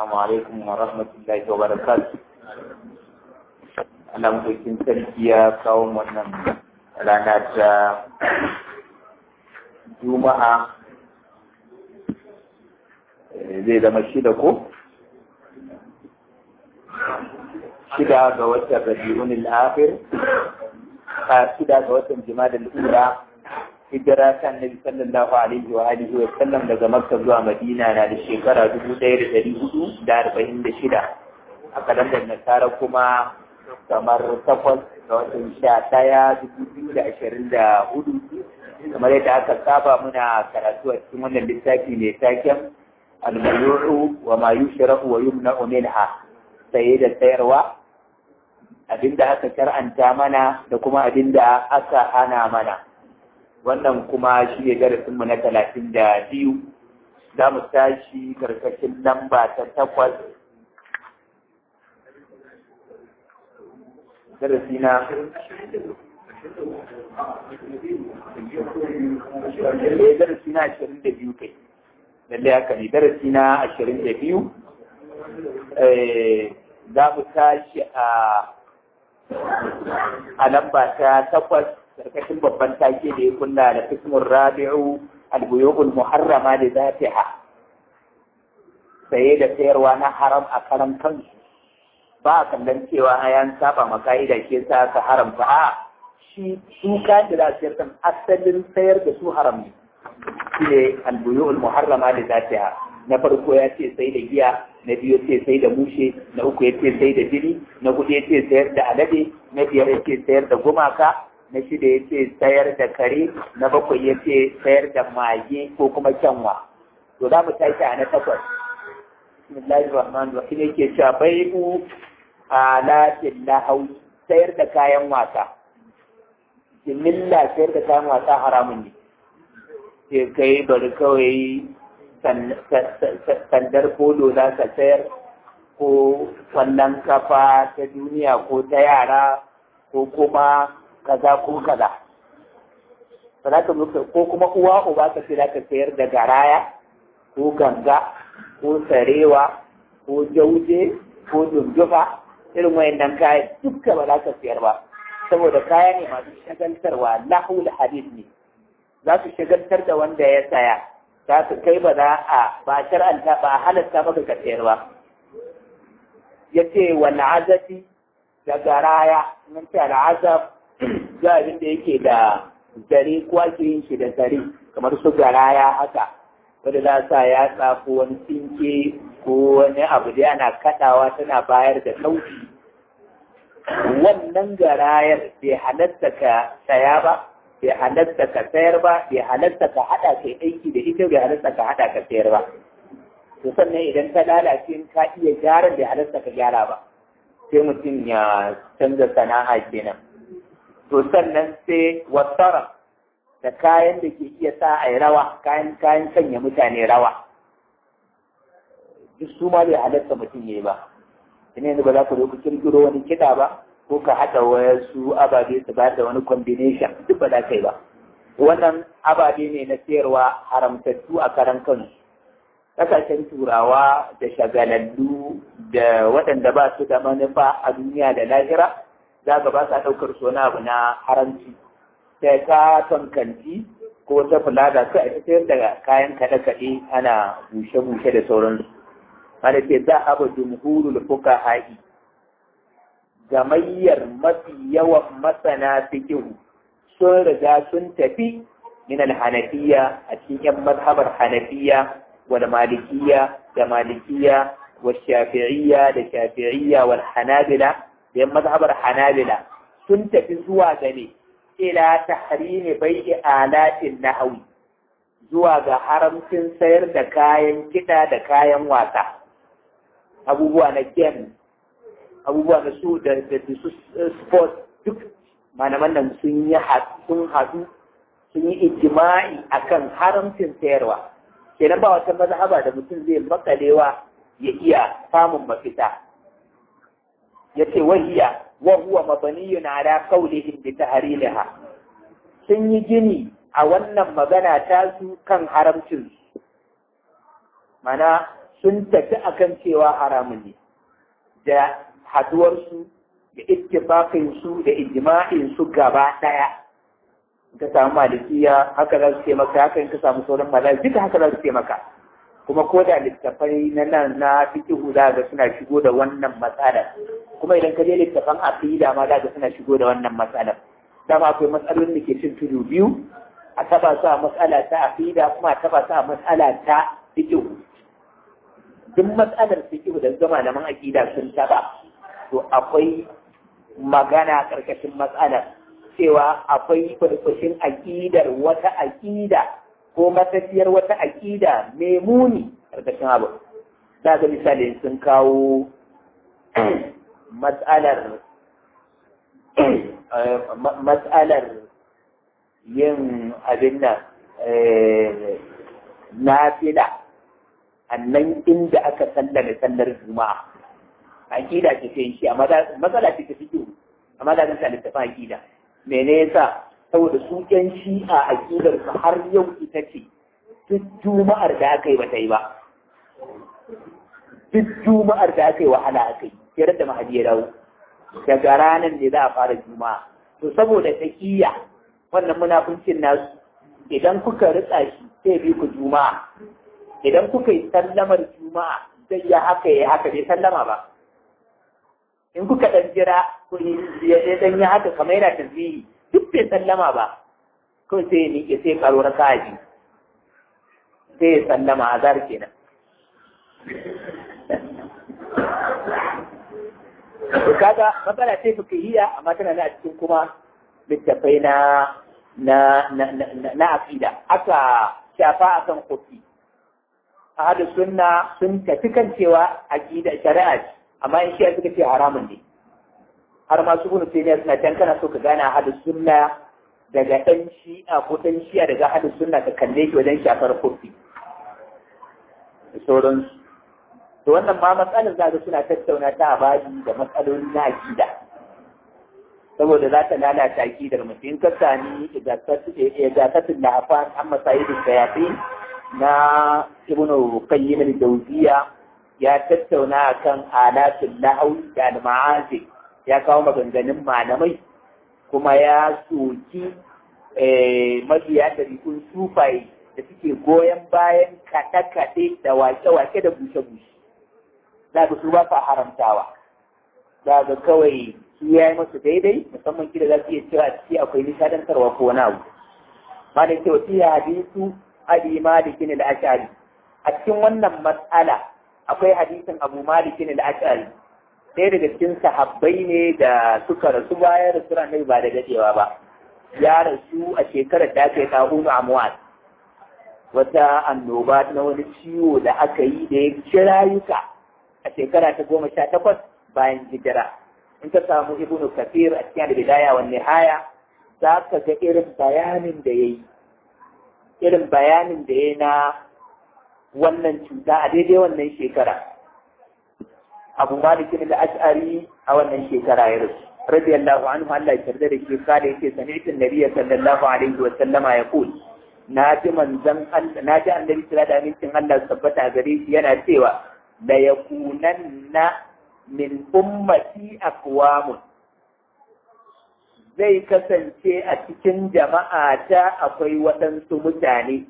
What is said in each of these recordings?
السلام عليكم ورحمة الله وبركاته Allah mutukin sarki ya kawo wannan rana ta Juma'a zai zama shida ko? Shida ga watan Rabi'un al-Akhir, a shida ga watan Jima'a al-Ula, hijira ta Annabi sallallahu alaihi wa alihi wa sallam daga Makka zuwa Madina na da shekara dubu ɗaya da ɗari hudu da arba'in da shida. A kalandar Nasara kuma kamar takwas ga watan sha ɗaya dubu biyu da ashirin da hudu kamar yadda aka saba muna karatu a cikin wannan littafi mai taken almayuru wa ma yushrahu wa yumna'u minha saye da sayarwa abinda aka shar'anta mana da kuma abinda aka hana mana wannan kuma shi ne darasinmu na talatin da biyu za mu tashi karkashin lamba ta takwas darasi na darasi na ashirin da biyu kai lallai haka ne darasi na ashirin da biyu za mu tashi a a lamba ta takwas karkashin babban take da ya kunna da fismin rabi'u albuyu'ul muharrama da zatiha saye da sayarwa na haram a karan kansu ba a kallon cewa ayan saba ma ka'ida shi yasa ka haramta a shi su ka da sayar asalin sayar da su haram ne shi ne albuyu'ul muharrama da zatiha na farko ya ce sai da giya na biyu ce sai da mushe na uku ya ce sai da jini na hudu ya ce sayar da alade na biyar ya ce sayar da gumaka na shida ya ce sayar da kare na bakwai ya ce sayar da mage ko kuma kyanwa to za mu tashi a na takwas bismillahir rahmanir rahim yake cewa bai'u alatin lahau sayar da kayan wasa jimilla sayar da kayan wasa haramun ne sai kai bari kawai sandar polo za ka sayar ko kwallon kafa ta duniya ko ta yara ko kuma kaza ko kaza ba za ka ko kuma uwa uba ka ce za ka sayar da garaya ko ganga ko sarewa ko jauje ko dundufa irin wayannan kayan dukka ba za ka sayar ba saboda kaya ne masu shagaltarwa lahul hadith ne za su shagaltar da wanda ya saya za su kai ba za a ba shar'anta ba halatta maka ka sayar ba ya ce wal azafi da garaya nan ce al'azab ga abin da yake da zare ko ake yin shi da zare kamar su garaya haka wanda za sa ya tsafo wani tsinke ko wani abu da ana kaɗawa tana bayar da sauti wannan garayar bai halatta ka saya ba bai halatta ka sayar ba bai halatta ka haɗa kai aiki da ita bai halatta ka haɗa ka sayar ba to sannan idan ta lalace in ka iya gyaran bai halatta ka gyara ba sai mutum ya canza sana'a kenan to sannan sai wasara da kayan da ke iya sa a yi rawa kayan kayan sanya mutane rawa duk su ma bai halatta mutum ya yi ba ina yanzu ba za ka zo ku kirkiro wani kiɗa ba ko ka haɗa wasu ababe su ba da wani combination duk ba za ka yi ba wannan ababe ne na sayarwa haramtattu a karan kansu kasashen turawa da shagalallu da waɗanda ba su da manufa a duniya da lahira za ka ba sa ɗaukar su wani abu na haramci sai ka kanti ko ta fulada sai a sayar da kayan kaɗe-kaɗe ana bushe-bushe da sauransu wanda ke za a ba jumhurul fuka ha'i gamayyar mafi yawan masana fikihu sun riga sun tafi min hanafiya a cikin yan mazhabar hanafiya wal malikiya da malikiya wal shafi'iyya da shafi'iyya wal hanabila da yan mazhabar hanabila sun tafi zuwa ga ne ila tahrimi bai'i alatin nahwi zuwa ga haramcin sayar da kayan kiɗa da kayan wasa abubuwa na game abubuwa na su da su sport duk malaman nan sun yi sun haɗu sun yi ijima'i akan haramcin sayarwa kenan ba wata mazhaba da mutum zai makalewa ya iya samun mafita yace wahiya wa huwa mabaniyun ala qawlihim bi tahrimiha sun yi gini a wannan magana ta su kan haramcin mana sun tafi akan cewa haramun ne da haduwarsu da ittifaqinsu da ijma'insu gaba ɗaya ka samu malikiya haka za su ce maka haka in ka samu sauran malai duka haka za su ce maka kuma ko da littafai na nan na fikihu za ga suna shigo da wannan matsalar kuma idan ka je littafan aqida ma za ga suna shigo da wannan matsalar dama akwai matsalolin da ke cin tudu biyu a taba su a matsala ta aqida kuma a taba su a matsala ta fikihu duk matsalar fikihu da zama malaman aqida sun taba to akwai magana karkashin matsalar cewa akwai farfashin aƙidar wata aƙida ko matafiyar wata aƙida mai muni ƙarƙashin abu. Za ga misali sun kawo matsalar matsalar yin abin nan na fila annan inda aka sallame sallar juma'a aƙida ce ta shi amma matsala ce ta fito amma da zan littafin aƙida mene yasa saboda su ƴan shi'a aƙidar su har yau ita ce duk juma'ar da aka yi ba ta yi ba duk juma'ar da aka yi wahala aka yi sai da mahadi ya dawo daga ranar ne za a fara juma'a to saboda taƙiyya wannan munafuncin nasu idan kuka ritsa shi sai bi ku juma'a idan kuka yi sallamar juma'a zai ya haka ya haka bai sallama ba in kuka ɗan jira ya ɗan yi haka kamar yana tasbihi duk bai sallama ba kawai sai ya miƙe sai karo na kaji sai ya sallama a zar kenan to kaga matsala ce fikihiyya amma tana na cikin kuma littafai na na na na aqida aka shafa akan kofi ahadu sunna sun tafi kan cewa aqida shari'a ce amma in shi suka ce haramun ne har ma su bunu sai ne suna can kana so ka gane ahadu sunna daga ɗan shi'a ko ɗan shi'a daga ahadu sunna ka kalle shi wajen shafar kofi da sauransu to wannan ma matsalar za suna tattauna ta a baji da matsaloli na akida saboda za ta lalata akidar mutum in ka sami igasatun da afan an masayidin shayafi na ibnu qayyim al-jawziya ya tattauna kan alatul lahaw da al-ma'azi ya kawo maganganun malamai kuma ya soki mabiya da rikun sufaye da suke goyon bayan kaɗe-kaɗe da wake-wake da bushe-bushe za ga su ba sa haramtawa za ga kawai su ya yi masu daidai musamman kida za su iya cewa ciki akwai nishadantarwa ko wani abu ma da cewa fiye hadisu abi malikin al-ashari a cikin wannan matsala akwai hadisin abu malikin al-ashari ɗaya daga cikin sahabbai ne da suka rasu bayan rasu annabi ba da dadewa ba ya rasu a shekarar da aka yi tahunu amwat wata annoba na wani ciwo da aka yi da ya ci rayuka a shekara ta goma sha takwas bayan hijira in ka samu ibnu kafir a cikin bidaya wa nihaya za ka ga irin bayanin da ya yi irin bayanin da ya na wannan cuta a daidai wannan shekara abu malikin da ash'ari a wannan shekara ya rasu radiyallahu anhu Allah ya yarda da shi kada yake sami'tu nabiyya sallallahu alaihi wa sallama yaqul na ji manzon Allah na ji annabi sallallahu alaihi amincin Allah tabbata gare shi yana cewa la yakunanna min ummati aqwamun zai kasance a cikin jama'a ta akwai waɗansu mutane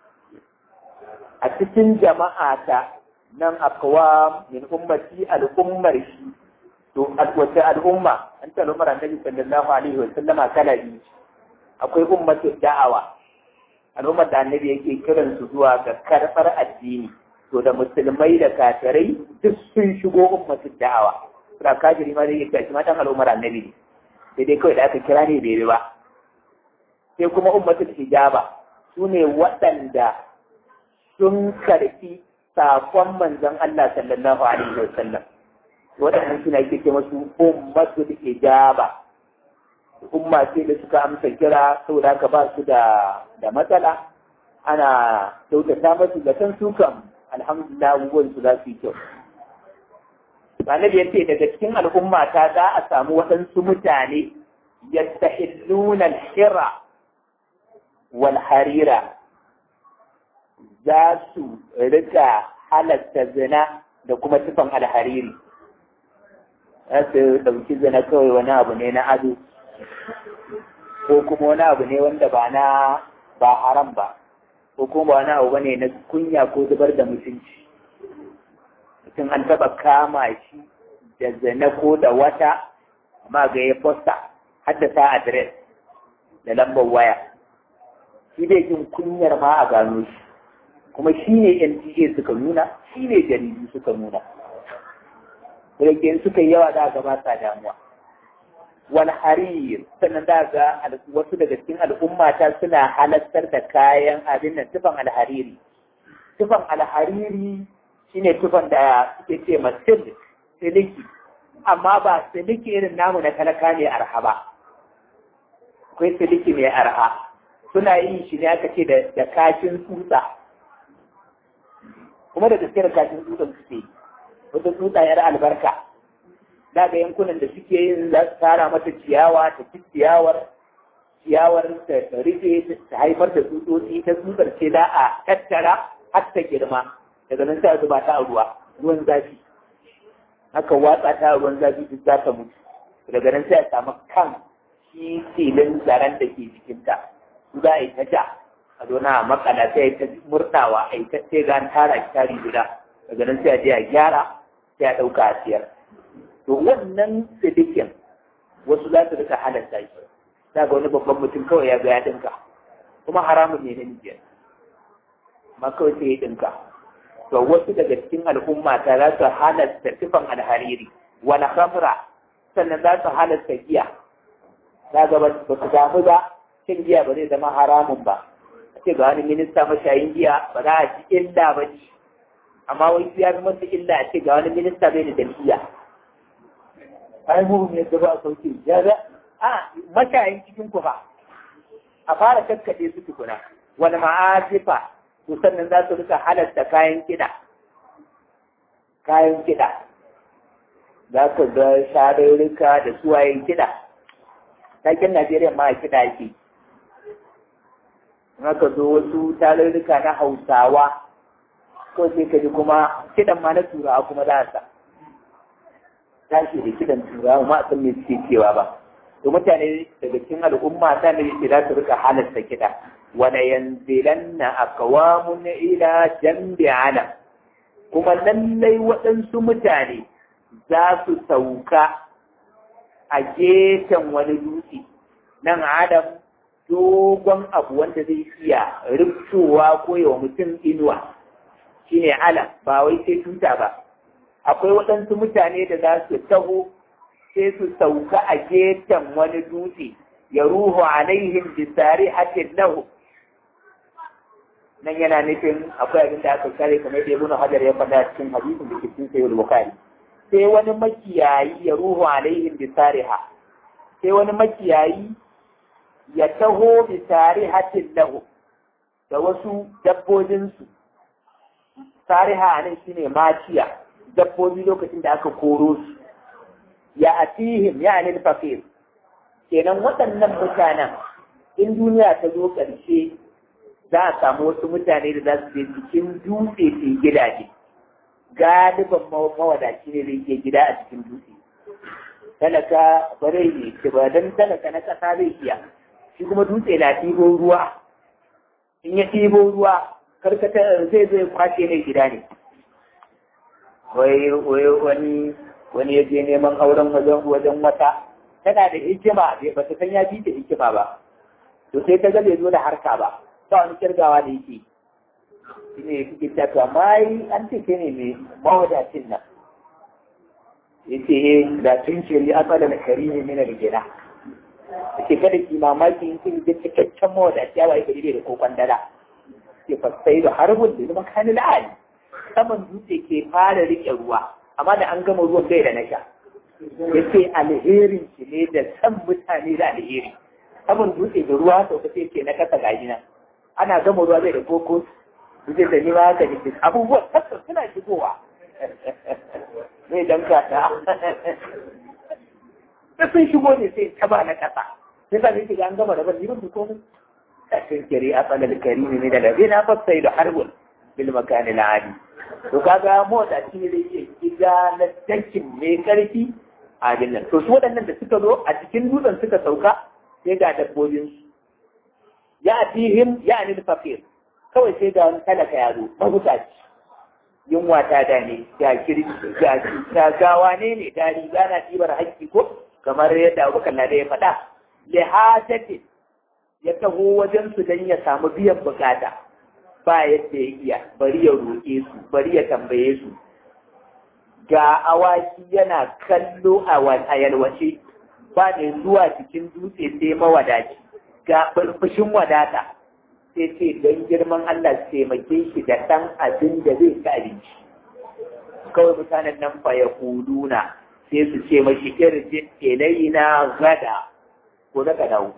a cikin jama'a ta nan aqwam min ummati al'ummar shi to wata al'umma an ta al'ummar annabi sallallahu alaihi wa sallama kala biyu akwai ummatu da'awa al'ummar da annabi yake kiran su zuwa ga karɓar addini to da musulmai da kafirai duk sun shigo ummatin da'awa da kafiri ma zai iya shi matan al'ummar annabi ne sai dai kawai da aka kira ne bai ba sai kuma ummatul hijaba su ne waɗanda sun karfi sakon manzon Allah sallallahu alaihi wa sallam waɗannan suna ake ce masu ummatul hijaba umma ce da suka amsa kira saboda haka ba su da da matsala ana kyautata masu da kan su kam alhamdulillah abubuwan su za su yi kyau Annabi ya ce daga cikin al'umma ta za a samu waɗansu mutane yastahilluna al-hira wal harira za su rika halatta zina da kuma tufan alhariri za su ɗauki zina kawai wani abu ne na ado ko kuma wani abu ne wanda ba na ba haram ba ko kuma wani abu bane na kunya ko zubar da mutunci mutum an taɓa kama shi da zina ko da wata amma ga ya fosta haddasa adres da lambar waya shi bai jin kunyar ma a gano shi kuma shi ne NTA suka nuna shi ne jaridu suka nuna Rage suka yi yawa za ga ba sa damuwa wal harir sannan za ga wasu daga cikin al'umma ta suna halattar da kayan abin nan tufan alhariri tufan alhariri shine tufan da suke ce ma siliki amma ba siliki irin namu na talaka ne arha ba akwai siliki mai arha suna yin shi ne aka ce da kashin tsutsa kuma da gaske da kashin tsutsan suke wata tsutsa yar albarka da ga yankunan da suke yin za su tara mata ciyawa ta ci ciyawar ciyawar ta rufe ta haifar da tsutsotsi ta tsutsar ce da a tattara har ta girma daga nan sai a zuba ta a ruwa ruwan zafi haka watsa ta a ruwan zafi duk za ta mutu daga nan sai a samu kan shi filin zaren da ke jikinta su za a yi ta ja a zona a makala sai ta murtawa a yi ta sai ga tara shi tari guda daga nan sai a je a gyara sai a ɗauka a siyar to wannan sidikin wasu za su rika halatta shi za ga wani babban mutum kawai ya ga ya ɗinka kuma haramun ne na nijiyar ma kawai sai ya ɗinka to wasu daga cikin al'umma ta za su halatta tufan alhariri wani khamra sannan za su halatta giya za ga ba su damu ba cin giya ba zai zama haramun ba a ce ga wani minista mashayin giya ba za a ci illa ba ci amma wai su ya zama su illa a ce ga wani minista bai da jam'iyya ai mu ne da ba sauke ya ga a mashayin cikin ku ba a fara kakkaɗe su tukuna wani ma'azifa to sannan za su rika halatta kayan kiɗa kayan kiɗa za ka ga sharurruka da suwayen kiɗa takin Najeriya ma kiɗa yake haka zo wasu tarurruka na Hausawa ko sai ka ji kuma kiɗan ma na Turawa kuma za sa tashi da kiɗan Turawa ma san me suke cewa ba to mutane daga cikin al'umma ta ne yake za su rika halarta kiɗa wala yanzilanna aqwamun ila jambi ala kuma lallai waɗansu mutane za su sauka a gefen wani dutse nan adam dogon abu wanda zai iya rubtowa ko yawa mutum inuwa shine ala ba wai sai tuta ba akwai waɗansu mutane da za su taho sai su sauka a gefen wani dutse ya ruhu alaihim bisari hatin lahu nan yana nufin akwai abin da aka kare kamar da ibnu hajar ya faɗa cikin hadisin da ke cikin sayyid bukhari sai wani makiyayi ya ruhu alaihim bi sariha sai wani makiyayi ya taho bi sarihatin lahu da wasu dabbobinsu sariha nan shine maciya dabbobi lokacin da aka koro su ya atihim ya anil fakir kenan waɗannan mutanen in duniya ta zo ƙarshe za a samu wasu mutane da za su je cikin dutse su gidaje galiban mawadaci ne zai ke gida a cikin dutse talaka ba zai yi ce ba don talaka na ƙasa zai iya shi kuma dutse na ɗibo ruwa in ya ɗibo ruwa karkata zai zai kwashe ne gida ne wai wani wani ya je neman auren wajen wata tana da hikima ba ta san ya fi ta hikima ba to sai ta ga bai zo da harka ba ba wani kirgawa da yake shi ne suke cewa amma an ce ke ne mai mawadacin nan ya ce da tun shiri an tsada na kari ne mina da gina da ke kada ki mamaki in kin ga cikakken mawadaci ya waye gari da kokon dala ke fasai da harbin da zama kanin la'ani saman dutse ke fara rike ruwa amma da an gama ruwan bai da nasha ya ce alherin shi ne da san mutane da alheri saman dutse da ruwa sauka sai ke na kasa gaji nan ana gama ruwa zai da koko zai da nima haka ne abubuwan tabbas suna shigowa zai danka ta da sun shigo ne sai ta ba na kasa sai ka shiga an gama da ban liban su komai kashin kiri a tsalar karimi ne da labe na fassai da harbun bil makani na adi to kaga motsa shi ne zai iya na tankin mai karfi a nan to su waɗannan da suka zo a cikin dutsen suka sauka sai ga dabbobin su ya atihim ya anil fakir kawai sai ga wani talaka ya zo mabukaci yunwa ta dane ga kirki ga ga gawa ne ne da riga na ɗibar haƙƙi ko kamar yadda abubakar na da ya faɗa lihajatin ya taho wajen su don ya samu biyan bukata ba yadda ya iya bari ya roƙe su bari ya tambaye su ga awaki yana kallo a yalwace ba ne zuwa cikin dutse sai mawadaci ga fushin wadata sai ce don girman Allah taimake shi da ɗan abin da zai ci abinci kawai mutanen nan fa ya kuduna sai su ce mashi irjin ilaina gada ko daga dawo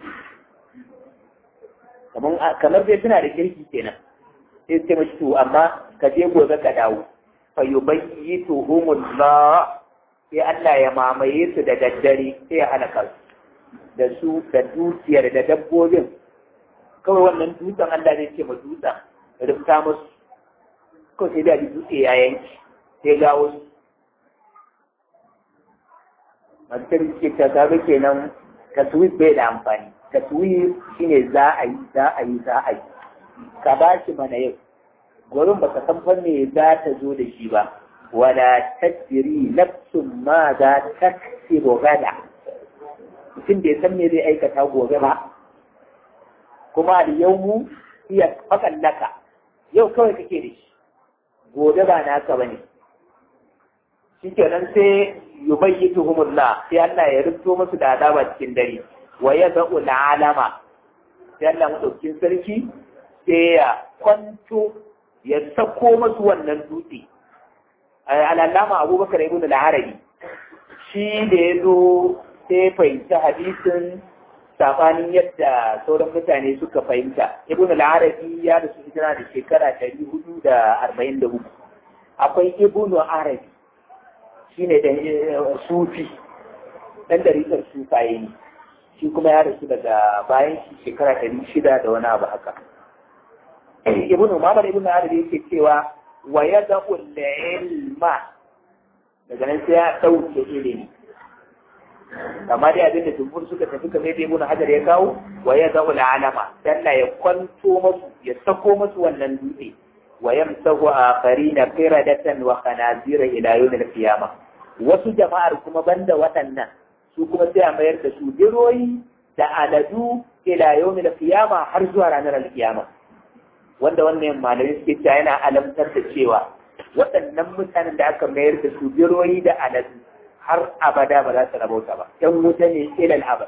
kamar dai suna da kirki kenan sai su ce mashi to amma ka je gobe ka dawo fa yubayyituhumullah sai Allah ya mamaye su da daddare sai ya halaka su da su da dukiyar da dabbobin kawai wannan dutsen Allah zai ce ma dutsen rufta musu kawai sai da dutse ya yanki sai ga wasu masu ke ta kaga kenan taswif bai da amfani taswif shine za a yi za a yi za a yi ka ba shi mana yau gurin ba ka san fa me za ta zo da shi ba wala tadri nafsun ma za ta gada mutum bai san me zai aikata gobe ba kuma al-yawmu iya fakan laka yau kawai kake da shi gobe ba naka bane shikenan sai yubayyituhumullah sai Allah ya rubuto musu da azaba cikin dare wa yad'u alama sai Allah madaukin sarki sai ya kwanto ya sako musu wannan dutse al-allama Abubakar ibn al-Arabi shi da ya zo sai fahimci hadisin sabanin yadda sauran mutane suka fahimta ibn al-arabi ya rasu hijira da shekara 444 akwai ibn arabi shine da sufi dan dariƙar sufaye ne shi kuma ya rasu daga bayan shi shekara 600 da wani abu haka ibn Umar ibn arabi yake cewa wa yad'u al-ilma daga nan sai ya dauke ilimi amma dai abin da jumhur suka tafi kamar da ibn hajar ya kawo wa ya zaul alama Allah ya kwanto masu ya sako masu wannan dutse wa yamsahu akharina qiradatan wa khanazira ila yawm al-qiyamah wasu jama'ar kuma banda waɗannan su kuma sai a mayar da su biroyi da aladu ila yawm al-qiyamah har zuwa ranar al-qiyamah wanda wannan malamai suke cewa yana alamtar da cewa waɗannan mutanen da aka mayar da su biroyi da aladu har abada ba za su rabauta ba ‘yan wuta ne ilal abad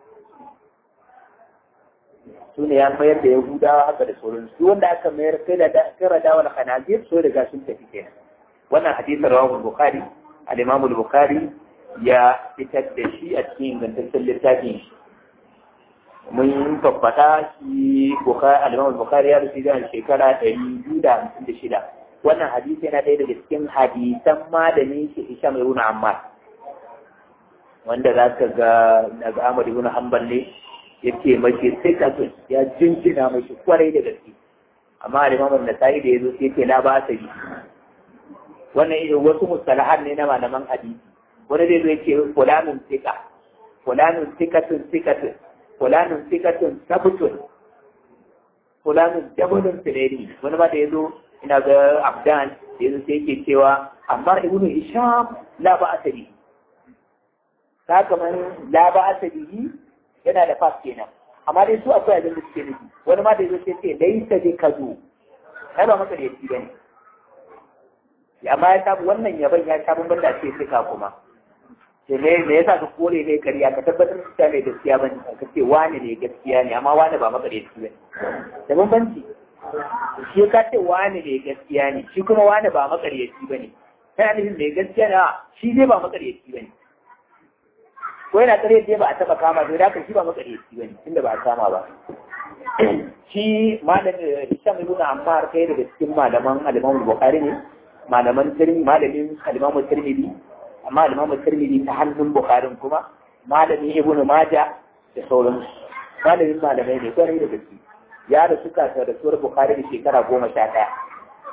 su ne ya mayar da yahudawa haka da sauran su wanda aka mayar kira da wani khanazir so daga sun tafi kenan wannan hadisin rawahul bukhari al-imam bukhari ya fitar da shi a cikin ingantaccen littafin shi mun tabbata shi al-imam bukhari ya rufe da shekara ɗari biyu da hamsin da shida wannan hadisi yana ɗaya daga cikin hadisan malamin shi Hisham ibn Ammar wanda za ka ga daga Ahmad ibn Hanbal ne yake mace sai ka ya jinjina mashi kwarai da gaske amma Imam An-Nasa'i da yazo sai yake la ba sa bi wannan irin wasu mustalahan ne na malaman hadisi wani zai zo yake fulanun tika fulanun tikatun tikatun fulanun tikatun sabutun fulanun jabulun fileri wani ma da yazo ina ga Abdan da yazo sai yake cewa amma ibnu Hisham la ba asali ta kamar la ba asali yana da fas kenan amma dai su akwai abin da suke nufi wani ma da yazo sai ce laisa bi kazu ai ba maka da yaki bane amma ya samu wannan yaban ya samu banda ce suka kuma sai me me yasa ka kore ne kariya ka tabbatar da cewa mai gaskiya bane ka ce wani ne gaskiya ne amma wani ba maka da yaki bane da bambanci shi ka ce wani ne gaskiya ne shi kuma wani ba makaryaci bane kana nufin mai gaskiya ne shi dai ba makaryaci bane ko yana kare dai ba a taba kama to da shi ba makaryaci bane tunda ba a kama ba shi malamin Hisham ibn Ammar kai daga cikin malaman al-Imam Bukhari ne malaman Tirmidhi malamin al-Imam Tirmidhi amma al-Imam Tirmidhi ta hannun Bukhari kuma malamin Ibn Majah da sauransu malamin malamai ne kwarai da gaske ya da suka ta da suwar Bukhari da shekara goma sha ɗaya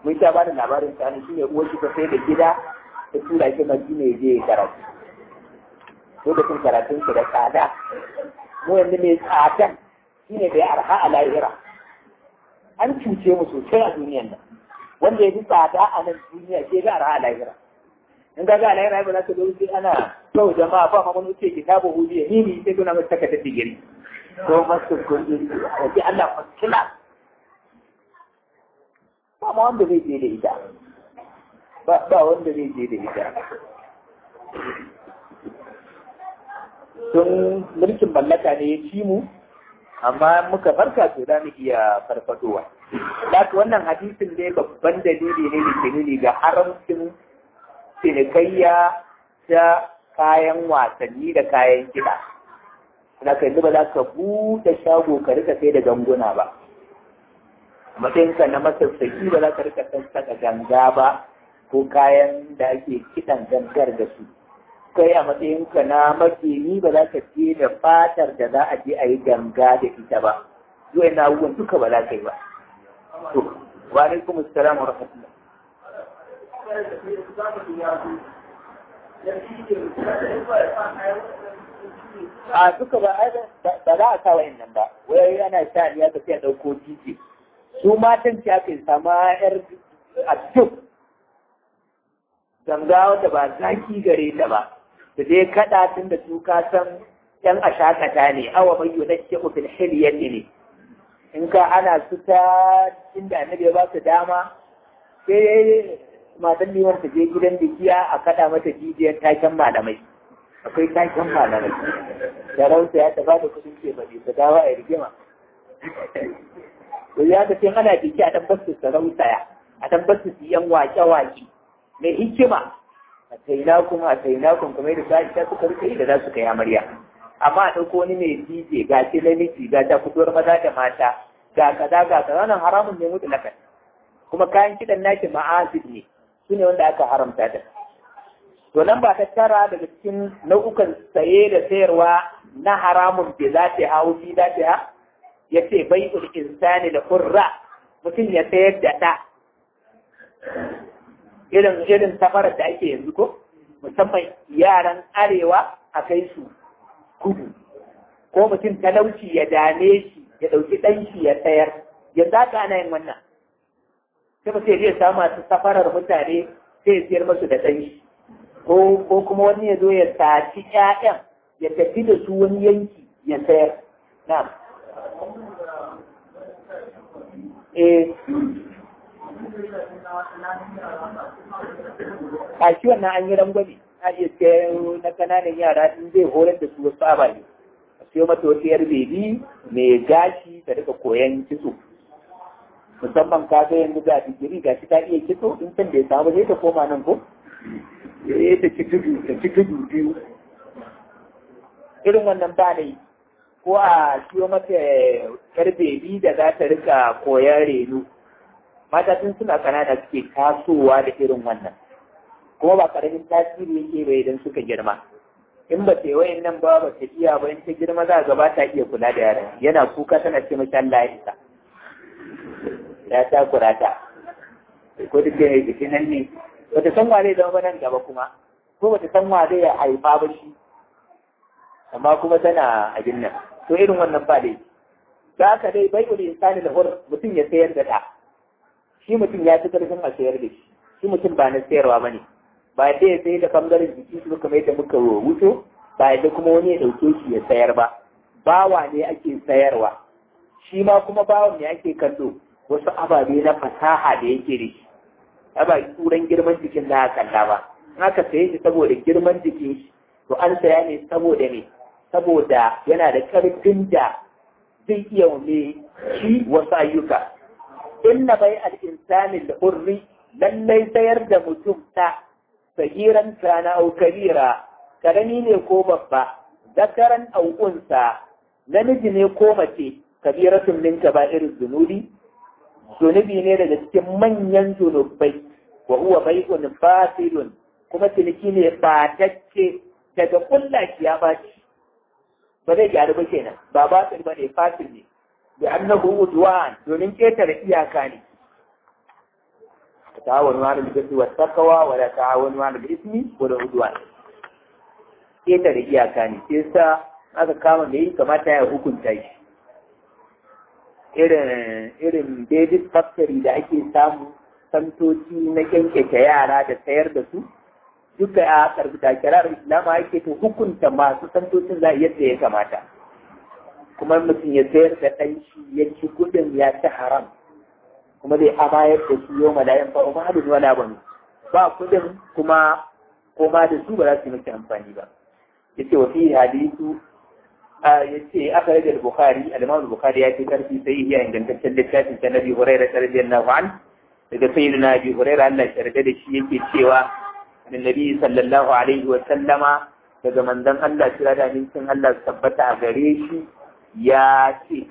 mun sha bada labarin sani shine uwar shi ta sai da gida ta tura shi madina ya je ya karatu lokacin karatun su da tsada mu yanzu mai tsadan shine bai arha a lahira an cuce mu sosai a duniyan nan wanda ya fi tsada a nan duniya ke ga arha a lahira in ga ga lahira ba za ka zo sai ana kawai jama'a ba ma wani wuce kitabu hudiya ni ne sai kuna mai takardar digiri ko masu kuɗi wace Allah fasila ba ma wanda zai je da ita ba wanda zai je da ita tun mulkin mallaka ne ya ci mu amma muka farka to za mu iya farfadowa Laka wannan hadisin dai babban dalili ne da ke nuni ga haramcin cinikayya ta kayan wasanni da kayan kiɗa. Na kai ba za ka buɗe shago ka rika sai da ganguna ba. Matsayinka na masassaki ba za ka rika sassaka ganga ba ko kayan da ake kiɗan gangar da su. Kai a matsayinka na makeri ba za ka je da fatar da za a je a yi ganga da ita ba. Zuwa na abubuwan duka ba za ka yi ba. To, wa alaikum assalam wa rahmatullah. a duka ba ba za a sa nan ba wai ana sha ne aka sai dauko titi su matan ce aka sama yar a duk ganga wanda ba zaki gare ta ba da dai kada tun da su ka san yan ashakata ne awa mai yunake fil hilyati ne in ka ana su ta inda annabi ya ba su dama sai matan liman ta je gidan bikiya a kada mata jijiyar taken malamai akwai taken malamai da rauta ya taba da kudin ce bane ta dawo a rigima to ya ta ce ana biki a dan basu sarautaya a dan basu su yan wake wake mai hikima a taina kuma a taina kun kuma da ta ta suka rike da za su kai amarya amma a ɗauko wani mai DJ ga ce namiji ga ta fitowar maza da mata ga kaza ga kaza wannan haramun ne mutu lakan kuma kayan kiɗan naki ma'azid ne su ne wanda aka haramta da to nan ba ta tara daga cikin nau'ukan saye da sayarwa na haramun da za ta hau fi za ta ha ya ce bai insani da kurra mutum ya sayar da ɗa irin irin safarar da ake yanzu ko musamman yaran arewa a kai su kudu ko mutum talauci ya dame shi ya ɗauki ɗan shi ya sayar yanzu haka ana yin wannan sai ba sai zai samu masu safarar mutane sai ya siyar masu da ɗan shi ko kuma wani ya zo ya saci ƴaƴan ya tafi da su wani yanki ya sayar na eh a shi wannan an yi rangwame a iya sayar na kananan yara in zai horar da su wasu ababe a siyo mata wata yar bebi mai gashi da daga koyan kitso musamman ka ga yanzu ga digiri ga shi ta iya kitso in can da ya samu zai ta koma nan ko ya ta ci tudu ta ci tudu biyu irin wannan ba ne ko a siyo mata yar bebi da za ta rika koyan reno mata tun suna kanana suke tasowa da irin wannan kuma ba karamin tasiri yake bai idan suka girma in ba ta yi nan ba ba ta iya ba in ta girma za ga ba ta iya kula da yaran yana kuka tana ce mashi Allah ya isa ya ta kurata ko duk da jikin nan ne ba ta san wa zai zama nan gaba kuma ko ba ta san wa zai haifa ba shi amma kuma tana abin nan to irin wannan ba dai za ka dai bai uli insani da hur mutum ya sayar da ɗa shi mutum ya fi karfin a sayar da shi shi mutum ba na sayarwa ba ne ba yadda ya sayar da bangaren jiki su kamar yadda muka wuto ba yadda kuma wani ya ɗauke shi ya sayar ba bawa ne ake sayarwa shi ma kuma bawan ne ake kallo wasu ababe na fasaha da yake da shi ba turan girman jikin da aka kalla ba in aka saye shi saboda girman jikin shi to an saya ne saboda ne saboda yana da ƙarfin da zai iya mai shi wasu ayyuka inna bai al-insani da hurri lallai sayar da mutum ta sagiran kana au kabira karami ne ko babba zakaran au unsa namiji ne ko mace kabiratun min kaba'ir zunubi zunubi ne daga cikin manyan zunubai wa huwa bai'un fasilun kuma ciniki ne batacce daga kullashi ya baci ba zai gyaru ba kenan ba batil ba ne fasil ne da annahu udwan domin ketare iyaka ne ta'awanu 'alal birri wat taqwa wa la ta'awanu 'alal ismi wal 'udwan keta da iyaka ne sai sa aka kama da yi kamata ya hukunta shi irin irin David Factory da ake samu santoci na kyankyake yara da sayar da su duka a karbuta kirar islama yake to hukunta masu santocin za yadda ya kamata kuma mutum ya sayar da ɗan shi ya ci gudun ya ci haram kuma zai amayar da su yau malayan fa umma hadin wala ban ba kudin kuma koma da su ba za su yi miki amfani ba yace wa fi hadisu yace aka rage al-bukhari al-imam al-bukhari ya ce karfi sai ya ingantaccen littafin ta nabi hurairah radiyallahu anhu daga sayyidina abi hurairah Allah ya yarda da shi yake cewa annabi sallallahu alaihi wa sallama daga manzon Allah kira da amincin Allah tabbata a gare shi ya ce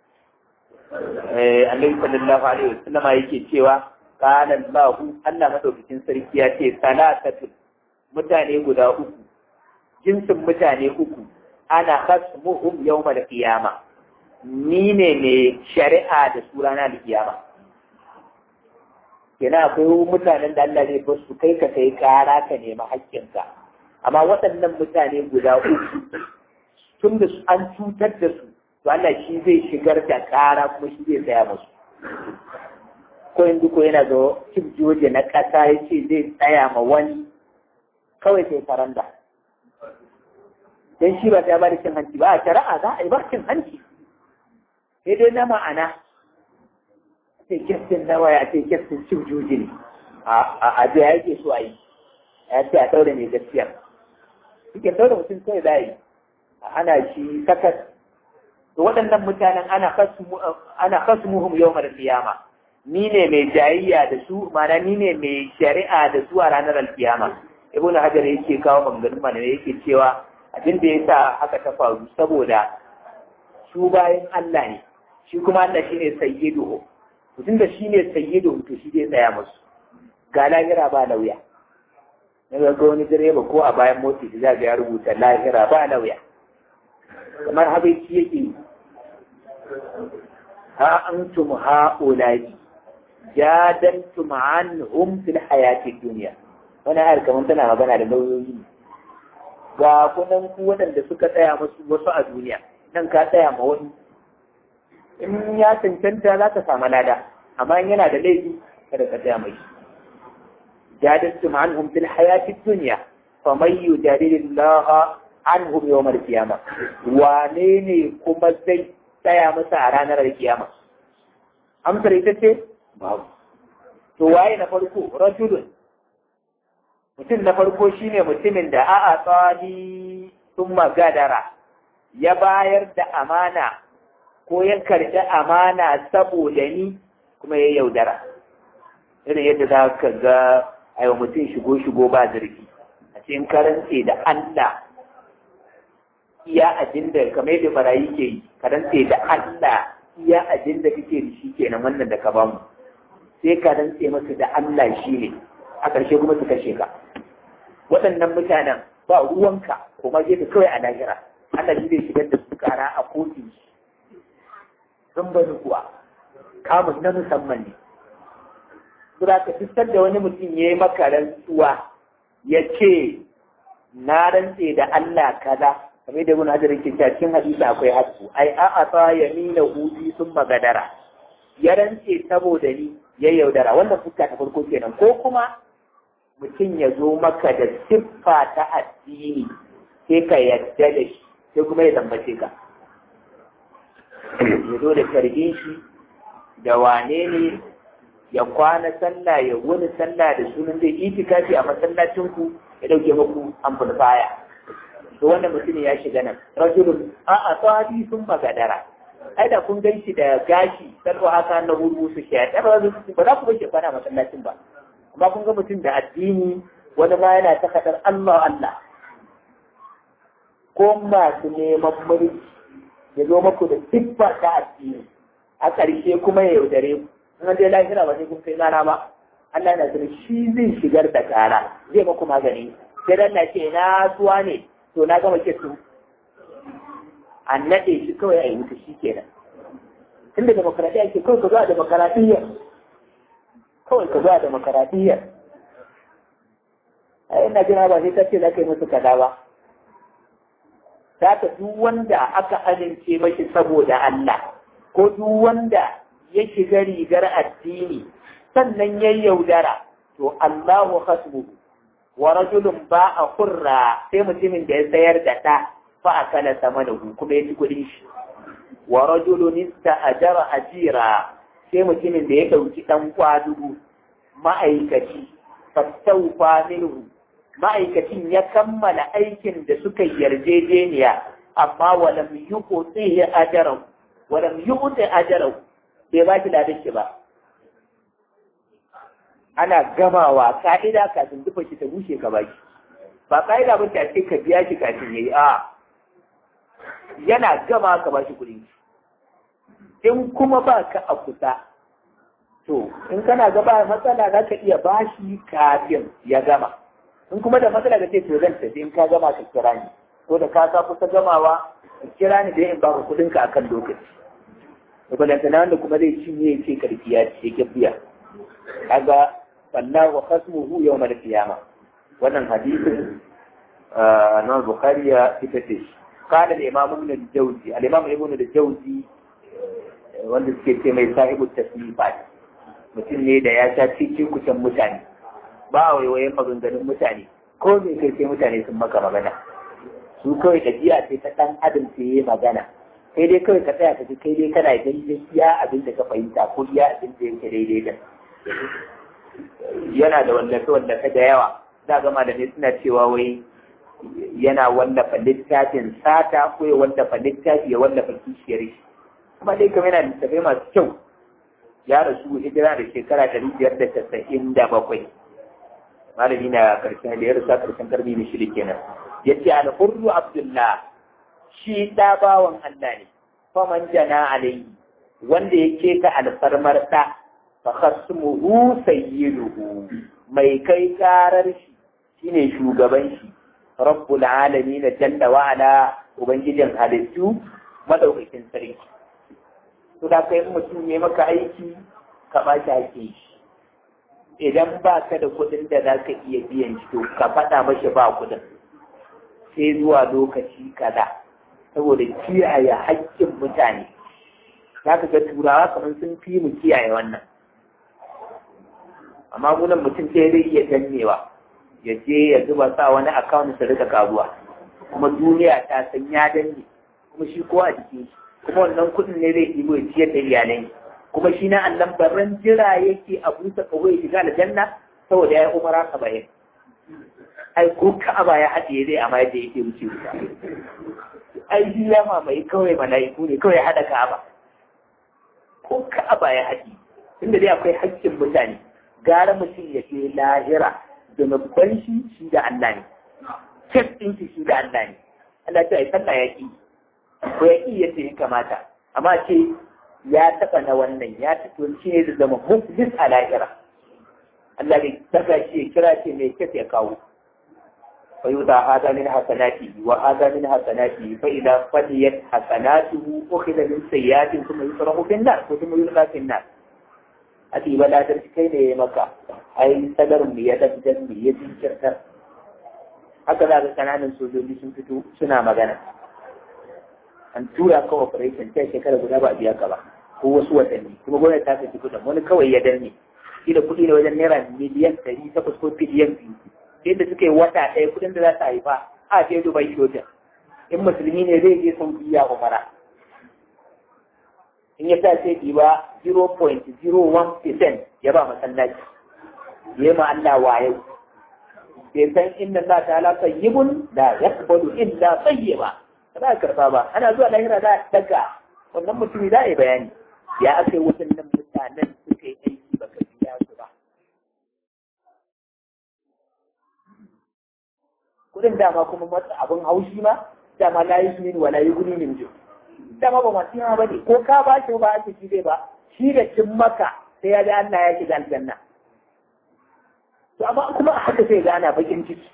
annabi sallallahu alaihi wa sallama yake cewa qala Allah Allah madaukakin sarki ya ce salatatu mutane guda uku jinsin mutane uku ana khasmuhum yawmal qiyama ni ne mai shari'a da su ranar kiyama kenan akwai mutanen da Allah zai su kai ka kai kara ka nemi haƙƙinka amma waɗannan mutane guda uku tun da an cutar da su to Allah shi zai shigar da kara kuma shi zai tsaya musu ko yanzu ko yana da cif joje na ƙasa ya ce zai tsaya ma wani kawai sai faranda dan shi ba ta ba da cin hanci ba a shari'a za a yi ba cin hanci sai dai na ma'ana ce kyaftin na waya ce kyaftin cin juji ne a da yake so a yi ya ce a ɗaure mai gaskiya suke ɗaure mutum kawai za a yi a hana shi sakat to waɗannan mutanen ana kasumuhum yau mara kiyama ni ne mai jayayya da su mana ni ne mai shari'a da su a ranar alkiyama ibn hajar yake kawo maganganun mana yake cewa abin da ya sa haka ta faru saboda su bayan Allah ne shi kuma Allah shine sayyidu mutum da shi ne sayyidu to shi zai tsaya musu ga lahira ba lauya na ga wani direba ko a bayan motsi da za ya rubuta lahira ba lauya kamar habaici yake yi ha antum ha'ula'i jadaltum anhum fil hayati dunya wani ayar kamar tana magana da lauyoyi ne ga kunan ku waɗanda suka tsaya musu wasu a duniya nan ka tsaya ma wani in ya cancanta za ka samu lada amma in yana da laifi kada ka tsaya mai jadaltum anhum fil hayati dunya fa man yujadilullaha anhum yawm al-qiyamah wane ne kuma zai tsaya masa a ranar kiyama amsar ita ce babu to waye na farko rajulun mutum na farko shine mutumin da a'a tsali sun magadara ya bayar da amana ko ya karɓi amana saboda ni kuma ya yaudara irin yadda za ka ga aiwa mutum shigo-shigo ba zargi a cikin karance da Allah iya abin da kamar yadda barayi ke yi karance da Allah iya abin da kake da shi kenan wannan da ka bamu sai ka rantse masa da Allah shi ne a ƙarshe kuma su kashe ka waɗannan mutanen ba ruwanka kuma je ka kawai a lahira Allah shi zai shigar da su kara a kotun sun bani kuwa kamun na musamman ne Sura ka fitar da wani mutum ya yi maka rantsuwa ya ce na rantse da Allah kaza kamar da wani hajjar yake cewa cikin hadisi akwai hasu ai a asa ya nuna hudu sun magadara ya rantse saboda ni ya yaudara wannan fuska ta farko kenan ko kuma mutum ya zo maka da siffa ta addini sai ka yarda da shi sai kuma ya tambace ka ya zo da karbin shi da wane ne ya kwana sallah ya wani sallah da sunan zai itikafi a masallacin ku ya dauke muku amplifier to wannan mutum ya shiga nan rajulun a a tsadi sun magadara ai da kun gan shi da gashi salwa haka na hudu su shi ya ba za ku bar shi kwana masallacin ba amma kun ga mutum da addini wani ma yana ta kadar Allah Allah ko masu neman mulki ya zo maku da siffa ta addini a ƙarshe kuma ya yaudare ku in dai lahira ba sai kun kai rana ba Allah yana sanin shi zai shigar da kara zai maku magani sai dan na ce na suwa ne to na gama kitu an naɗe shi kawai a yi wuta shi kenan tunda demokaradiyya ke kawai ka zo a demokaradiyya kawai ka zuwa demokaradiyyar a ina jira ba sai kace za ka yi musu kaza ba za ka duk wanda aka amince mashi saboda Allah ko duk wanda ya shiga rigar addini sannan ya yaudara to Allahu hasbuhu wa rajulun ba a kurra sai mutumin da ya sayar da ɗa fa a kala sama da kuma ya ci kuɗin shi wa rajulun ista ajara ajira sai mutumin da ya ɗauki ɗan kwadugu ma'aikaci fastaufa minhu ma'aikacin ya kammala aikin da suka yarjejeniya amma walam yuqti ajarahu walam yuqti ajarahu bai ba shi ladan shi ba ana gamawa ka'ida kafin dufa shi ta bushe ka baki ba ka'ida ba ta ce ka biya shi kafin yayi a yana gama ka bashi kuɗi in kuma ba ka a kusa to in kana gaba matsala za ka iya bashi kafin ya gama in kuma da matsala ka ce to zan tafi in ka gama ka kira ni ko da ka sa kusa gamawa ka kira ni da in baka kuɗin ka akan lokaci da balantana wanda kuma zai cinye ce karfi ya ce ke biya kaga wallahu khasmuhu yawm al-qiyama wannan hadisin na bukhari ya ita ce قال الإمام ابن الجوزي الإمام ابن الجوزي wanda suke ce mai sahibu tasnifat mutum ne da ya sha cikin kusan mutane ba a waiwayen maganganun mutane ko me kai sai mutane sun maka magana su kawai ɗabi'a ce ta ɗan adam ce yi magana sai dai kawai ka tsaya ka ji kai dai kana daidai iya abin da ka fahimta ko iya abin da yake daidai da yana da wallafe wallafe da yawa za ga malamai suna cewa wai yana wallafa littafin sata ko ya wallafa littafi ya wallafa kishiyar shi kuma dai kamar yana littafai masu kyau ya rasu hijira da shekara ɗari biyar da casa'in da bakwai malami na karshen da ya rasu a karshen karni na shida kenan ya ce alhurru abdullah shi ɗa bawan allah ne faman jana alayhi wanda ya keta alfarmar ɗa fa khasmuhu sayyiduhu mai kai karar shi shine shugaban shi rabbul alamin jalla wa ala ubangijin halittu madaukakin sarki to da kai mutum ne maka aiki ka ba shi ake shi idan ba ka da kuɗin da za ka iya biyan shi to ka faɗa mashi ba kuɗin sai zuwa lokaci kaza saboda kiyaye haƙƙin mutane za ka ga turawa kamar sun fi mu kiyaye wannan amma gunan mutum sai zai iya dannewa ya je ya zuba sa wani akawun su rika karuwa kuma duniya ta san ya danne kuma shi ko a jikin shi kuma wannan kudin ne zai ɗigo ya ciyar da iyalai kuma shi na annan barran jira yake a busa kawo ya shiga aljanna saboda ya yi umara saba'in ai ko ka'aba ya haɗe zai amma yadda yake wuce wuta ai shi ya mamaye kawai mala'iku ne kawai ya haɗa ka'aba ko ka'aba ya haɗe tunda dai akwai haƙƙin mutane gara mutum ya je lahira zunuban shi shi da Allah ne kes ɗin shi shi da Allah ne Allah ce ai sallah ya ƙi ko ya ƙi yadda ya kamata amma ce ya taɓa na wannan ya taɓa shi ne da zama muflis a lahira Allah ne daga shi ya kira ce mai kes ya kawo فيوضع هذا من حسناته وهذا من حسناته فإذا فنيت حسناته أخذ من سيئات ثم يصرف في النار ثم يلقى في النار ati ba da kai ne ya maka ai sadar mu ya dabdan mu ya jinkirtar haka za ga kananan sojoji sun fito suna magana an tura ka operation ta shekara guda ba a biya ka ba ko wasu watanni kuma gwamnati ta saki kudin wani kawai ya danne shi da kuɗi ne wajen naira miliyan ɗari takwas ko biliyan biyu yadda suka yi wata ɗaya kuɗin da za su haifa a je dubai shotin in musulmi ne zai je saudiya umara in ya sa sai ɗiba 0.01% ya ba masallaci ya ma Allah wayo bai san inna Allah ta'ala tayyibun la yaqbalu illa tayyiba ba za karba ba ana zuwa lahira za a daga wannan mutumi za a yi bayani ya aka yi waɗannan mutanen suka yi aiki ba ka biya su ba kudin dama kuma matsa abin haushi ma dama la yi min wala yi guni min jiyo dama ba masu yawa ba ne ko ka ba shi ba ake shi zai ba shi da cin maka sai ya ga Allah ya shiga aljanna to amma kuma a haka sai ga ana bakin ciki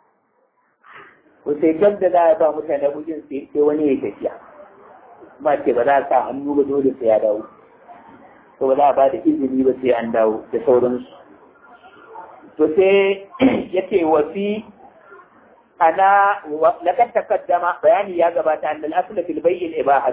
ko sai gab da za a ba mutane bugin sai wani ya tafiya kuma ce ba za a sa hannu ba dole sai ya dawo to ba za a ba da izini ba sai an dawo da sauransu to sai yake wasi ana lakan takaddama bayani ya gabata annal asla fil bay'il ibahat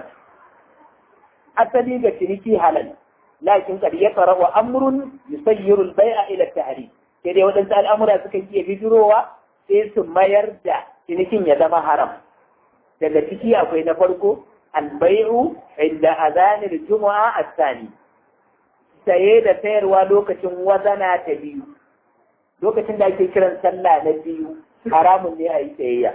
asali ga ciniki halal lakin kad yaqra wa amrun yusayyiru al bay'a ila tahrim sai dai wadansu al'amura suka iya bijirowa sai su mayar da cinikin ya zama haram daga ciki akwai na farko al bay'u inda azanil jumu'a as-sani saye da sayarwa lokacin wazana ta biyu lokacin da ake kiran sallah na biyu haramun ne a yi sayayya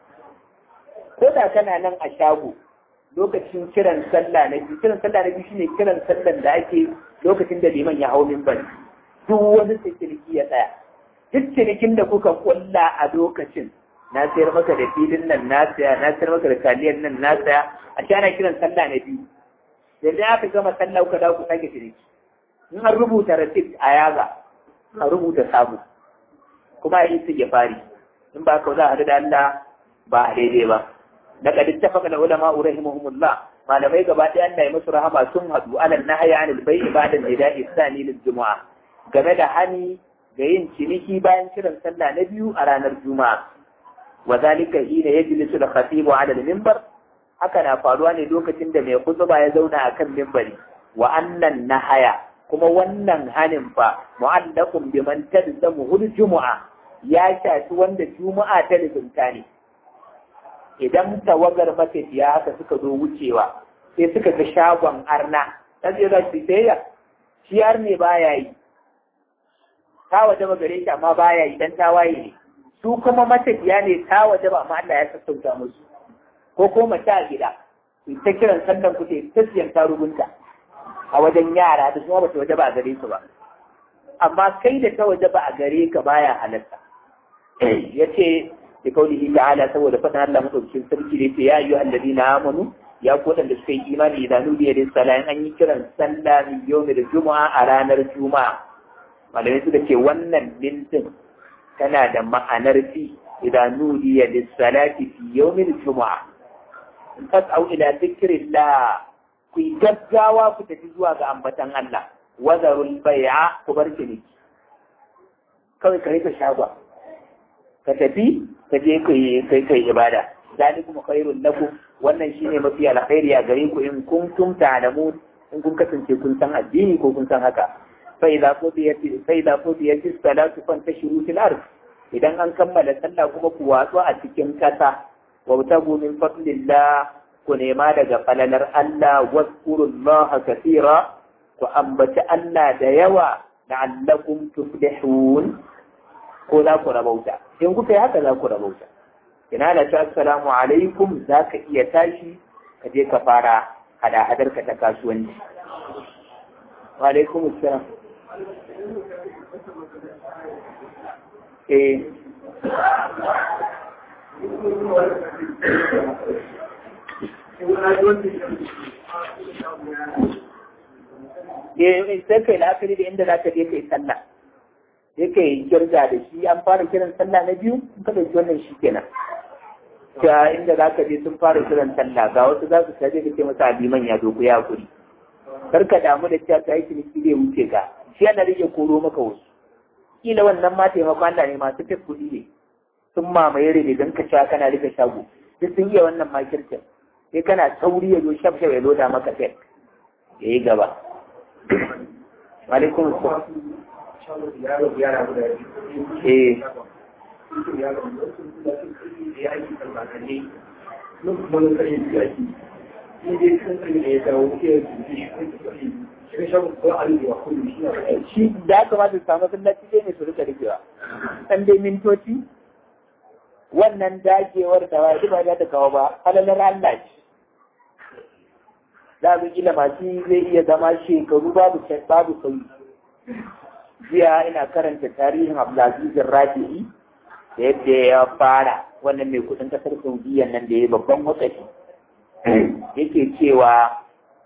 ko da kana nan a shago lokacin kiran sallah na biyu kiran sallah na biyu shine kiran sallan da ake lokacin da liman ya hau minbar duk wani ciniki ya tsaya duk cinikin da kuka kulla a lokacin na sayar maka da filin nan na saya na sayar maka da taliyar nan na saya a shi ana kiran sallah na biyu yanzu aka gama sallah kuka dawo ku sake ciniki in an rubuta receipt a yaga a rubuta sabu kuma a yi su ya fari in ba ka za a da Allah ba a daidai ba da kadin tafaka da ulama rahimahumullah malamai gaba ɗaya Allah ya musu rahama sun haɗu alal nahya anil bai'i ba'da nida'i sani lil jumu'a game da hani ga yin ciniki bayan kiran sallah na biyu a ranar juma'a wa zalika hina yajlisu al-khatibu ala al-minbar haka na faruwa ne lokacin da mai kutuba ya zauna akan minbari wa annan nahaya kuma wannan hanin fa mu'allaqun biman talzamu hul jumu'a ya shafi wanda juma'a ta lizinta ne idan tawagar matafiya haka suka zo wucewa sai suka ga shagon arna dan zai za su sayya shi har ne baya yi ta waje ba gare shi amma baya yi dan tawaye ne su kuma matafiya ne ta waje ba amma Allah ya sassauta musu ko ko mace a gida ta kiran sallan ku ta siyan tarugunta a wajen yara da kuma bata waje ba a gare su ba amma kai da ta waje ba a gare ka baya halatta yace da kaulihi ta'ala saboda faɗin Allah madaukakin sarki da yace ya ayyuha alladina amanu ya ku da suka yi imani da nudiya da salayin an yi kiran sallah min yawmi da juma'a a ranar juma'a malamai suka ce wannan mintin tana da ma'anar fi idan nudiya da salati fi yawmi da juma'a fas'au ila dhikrillah ku yi gaggawa ku tafi zuwa ga ambatan Allah wazarul bai'a ku bar ciniki kawai ka rika shagwa ka tafi ka je ka yi kai kai ibada zalikum khairul lakum wannan shine mafi alkhairi a gare ku in kuntum ta'lamun in kun kasance kun san addini ko kun san haka fa idza qudiyat fa idza qudiyat salatu fantashiru fil ard idan an kammala sallah kuma ku watsu a cikin kasa wa tabu min fadlillah ku nema daga falalar Allah wazkurullaha kathira ku ambaci Allah da yawa la'allakum tuflihun ko za ku rabauta in kuka yi haka za ku rabauta ina da ta assalamu alaikum za ka iya tashi ka je ka fara hada-hadar ka ta kasuwanci wa alaikum assalam eh eh sai kai la'akari da inda za ka je kai sallah yake girga da shi an fara kiran sallah na biyu ka ɗauki wannan shi kenan ta inda za ka je sun fara kiran sallah ga wasu za su taje da ke masa liman ya dogo ya kuri kar ka damu da cewa kai ciniki zai wuce ka shi yana rage koro maka wasu kila wannan ma taimakon Allah ne masu fes kuɗi ne sun mamaye rene don ka cewa kana rike shago duk sun iya wannan makircin sai kana sauri ya zo shaf shaf ya loda maka fes ya yi gaba. Alaikum salam. Eh. Shi da aka ma su samu sallaci dai ne su rika rikewa. Ɗan dai mintoci wannan dagewar da wa ba za ta kawo ba, halalar Allah ce. Za mu kila masu zai iya zama shekaru babu babu sauyi. jiya ina karanta tarihin Abdulaziz Rafi'i da yadda ya fara wannan mai kudin kasar Saudiya nan da ya babban wakati yake cewa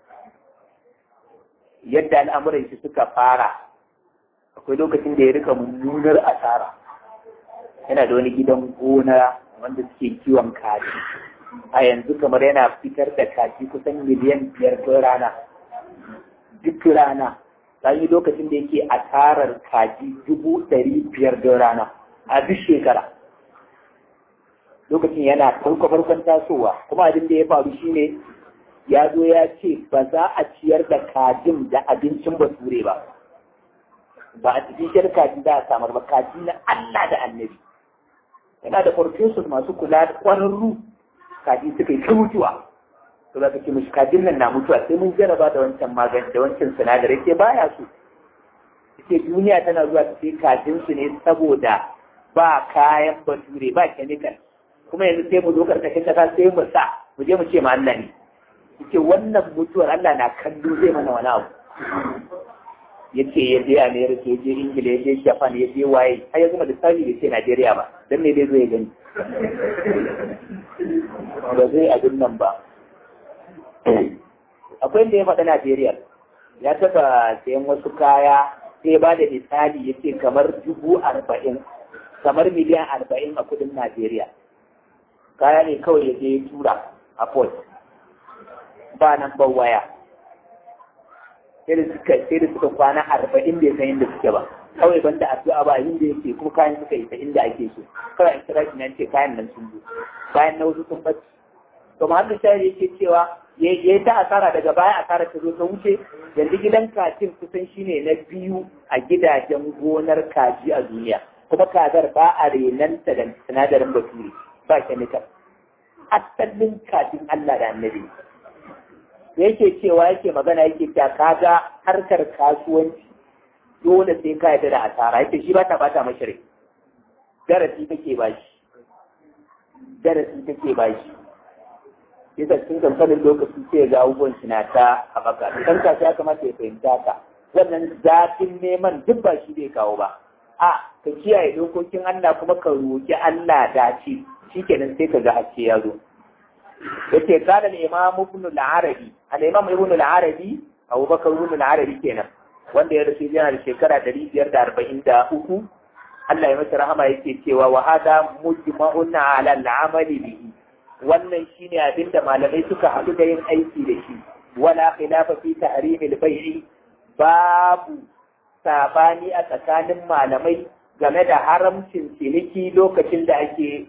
yadda al'amuran shi suka fara akwai lokacin da ya rika mummunar asara yana da wani gidan gona wanda suke kiwon kaji a yanzu kamar yana fitar da kaji kusan miliyan biyar ko rana duk rana yi lokacin da yake asarar kaji dubu ɗari biyar da rana a duk shekara lokacin yana farko farkon tasowa kuma abin da ya faru shine ya zo ya ce ba za a ciyar da kajin da abincin bature ba ba a cikin kaji za a samar ba kaji na Allah da annabi yana da farfesus masu kula da ƙwararru kaji suka yi ta mutuwa to za ka ce mishi kajin nan na mutuwa sai mun jaraba da wancan magani da wancan sinadarai ke baya su ce duniya tana zuwa ta sai kajin su ne saboda ba kayan bature ba chemical kuma yanzu sai mu zo karkashin kasa sai mu sa mu je mu ce ma Allah ne ce wannan mutuwar Allah na kallo zai mana wani abu yace ya je America ya je Ingila ya je Japan ya je waye har ya zama lissafi bai ce Najeriya ba dan me dai zo ya gani ba zai abin nan ba akwai inda ya faɗa Najeriya ya taɓa sayan wasu kaya sai ba da misali ya ce kamar dubu arba'in kamar miliyan arba'in a kudin Najeriya kaya ne kawai ya je ya tura a port ba nan ban waya sai da suka sai da suka kwana arba'in bai san inda suke ba kawai banda addu'a ba inda yake kuma kayan suka isa inda ake so kawai an kira shi nan ce kayan nan sun zo bayan na wasu sun bacci to muhammad shahid yake cewa ya yi ta asara daga baya asara ta zo ta wuce yanzu gidan kajin kusan shine na biyu a gidajen gonar kaji a duniya kuma kazar ba a renanta da sinadarin bature ba chemical asalin kajin Allah da annabi yake cewa yake magana yake ta kaga harkar kasuwanci dole sai ka yarda da asara yake shi ba ta bata mashi rai darasi take ba shi darasi take ba shi yasa cikin kankanin lokaci sai ga abubuwan shi na ta haɓaka dan kasuwa ya kamata ya fahimta ka wannan zafin neman duk ba shi zai kawo ba a ka kiyaye dokokin Allah kuma ka roki Allah dace shikenan sai ka ga haske ya zo yace kana al-imam ibn al-arabi al-imam ibn al-arabi Abu Bakar ibn al-arabi kenan wanda ya rasu yana da shekara 543 Allah ya masa rahama yake cewa wa hada mujma'un ala al-amali bihi wannan shine abinda malamai suka haɗu da yin aiki da shi wala khilafa fi tahrim al-bai'i babu sabani a tsakanin malamai game da haramcin ciniki lokacin da ake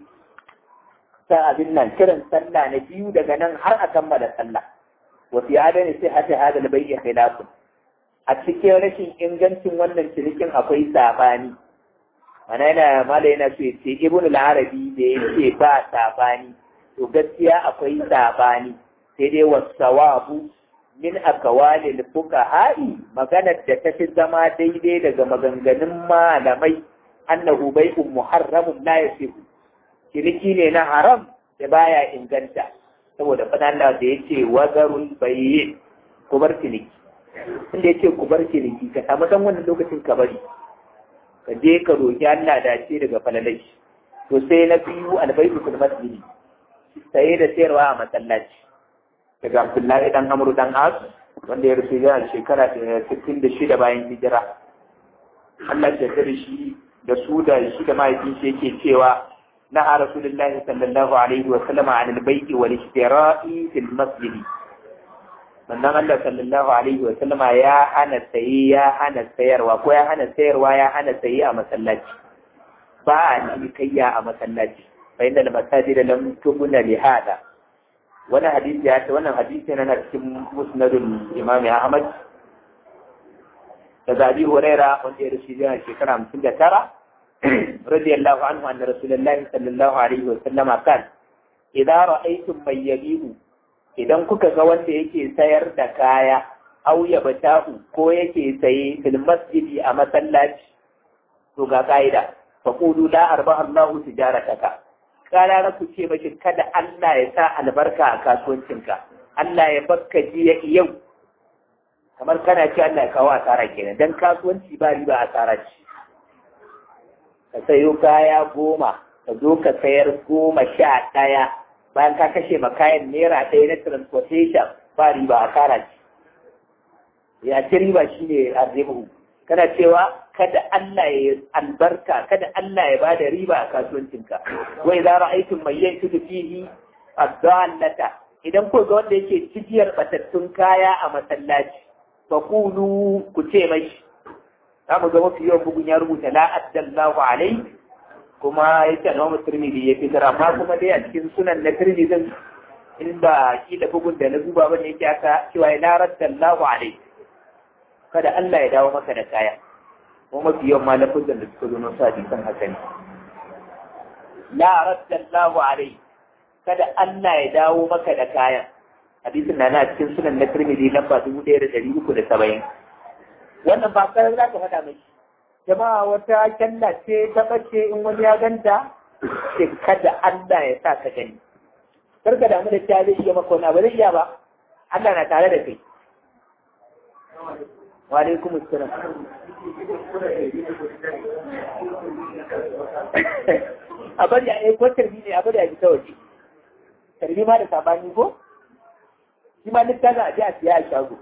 ta abin nan kiran sallah na biyu daga nan har a kammala sallah wa fi adani sai hata hada albayyi khilafun a cikin rashin ingancin wannan cinikin akwai sabani ana yana mala yana so ya ce ibn al-arabi da ya ce ba sabani to gaskiya akwai sabani sai dai wasawabu min akawalil fuqaha'i maganar da ta fi zama daidai daga maganganun malamai annahu bai'un muharramun la yasihu ciniki ne na haram da baya inganta saboda fadan da ya ce wazarul bayyin ku bar ciniki inda ya ce ku bar ciniki ka samu dan wannan lokacin ka bari ka je ka roki Allah da ce daga falalai to sai na biyu albaitu fil masjidi saye da sayarwa a masallaci daga Abdullahi dan Amru dan As wanda ya rufe yana shekara 66 bayan hijira Allah ya da shi da su da shi da mahaifin shi yake cewa نهى رسول الله صلى الله عليه وسلم عن البيع والاشتراء في المسجد sannan Allah sallallahu alaihi wa sallama ya hana saye ya hana sayarwa ko ya hana sayarwa ya hana saye a masallaci ba a cinikayya a masallaci fa inda masajid lam tubna li hada wani hadisi ya ce wannan hadisi yana cikin musnadul imam Ahmad da Abi Huraira wanda ya rashi yana shekara 59 رضي الله عنه أن رسول الله صلى الله عليه وسلم قال إذا رأيتم من يبيع idan kuka ga wanda yake sayar da kaya au ya bata'u ko yake saye fil masjidi a masallaci to ga ka'ida fa qulu la arba Allahu tijarataka kana ku ce mashi kada Allah ya sa albarka a kasuwancinka Allah ya bakka jiya yau kamar kana ce Allah ya kawo asara kenan dan kasuwanci ba riba asara ce ka sayo kaya goma ka zo ka sayar goma sha ɗaya bayan ka kashe ma kayan naira ɗaya na transportation ba riba a kara ce ya ci riba shi ne arzihu kana cewa kada Allah ya albarka kada Allah ya bada riba a kasuwancinka wai za ra'aytum mai yanki fihi ad-dallata idan ko ga wanda yake cibiyar batattun kaya a masallaci faqulu ku ce mai za mu ga mafi yawan bugun ya rubuta la addallahu alai kuma ya ce Imam Tirmidhi ya fitar amma kuma dai a cikin sunan na Tirmidhi din in ba kila bugun da na duba bane yake aka cewa la raddallahu alai kada Allah ya dawo maka da kaya kuma mafi yawan malafin da suka zo na sa hadisan haka ne la raddallahu alai kada Allah ya dawo maka da kayan hadisin na na cikin sunan na Tirmidhi lamba dubu ɗaya da ɗari uku da saba'in wannan ba karar za ka faɗa mai jama'a wata kyalla ce ta ɓace in wani ya ganta sai kada Allah ya sa ka gani kar ka damu da cewa zai iya maka wani abu zai iya ba Allah na tare da kai wa alaikum assalam a bari a yi ko tarbi ne a bari a ji ta waje tarbi ma da sabani ko shi ma littafin a ji a siya a shago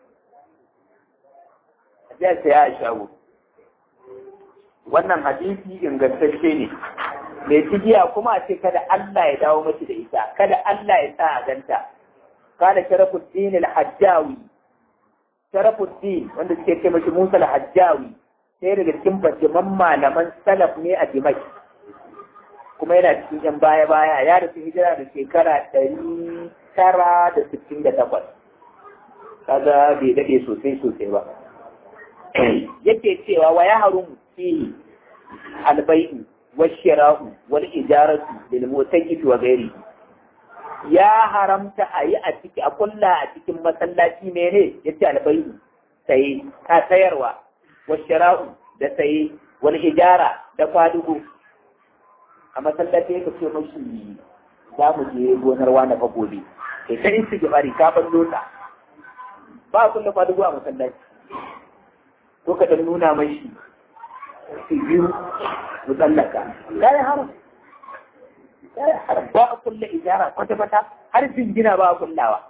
a ji a siya a shago wannan hadisi ingantacce ne mai cigiya kuma a ce kada Allah ya dawo mace da ita kada Allah ya sa a ganta kana sharafuddin al-hajjawi sharafuddin wanda suke ce mashi Musa al-hajjawi sai daga cikin bajiman malaman salaf ne a Dimashq kuma yana cikin yan baya baya ya rasu hijira da shekara ɗari tara da sittin da takwas kaga bai daɗe sosai sosai ba yake cewa wa ya harum fihi albai'u washira'u wal ijaratu lil mutaqqit wa ghairi ya haramta a yi a ciki a kulla a cikin masallaci mene yace albai'u sai ka sayarwa washira'u da sai wal ijara da kwadugo a masallaci ya ce mashi za mu je gonar wani fa gobe kai ta in suke bari ka ban lota ba a kulle kwadugo a masallaci ko ka dan nuna mashi su biyu mu tsallaka kai haram kai haram ba a kulle ijara kwata kwata har jingina ba a kullawa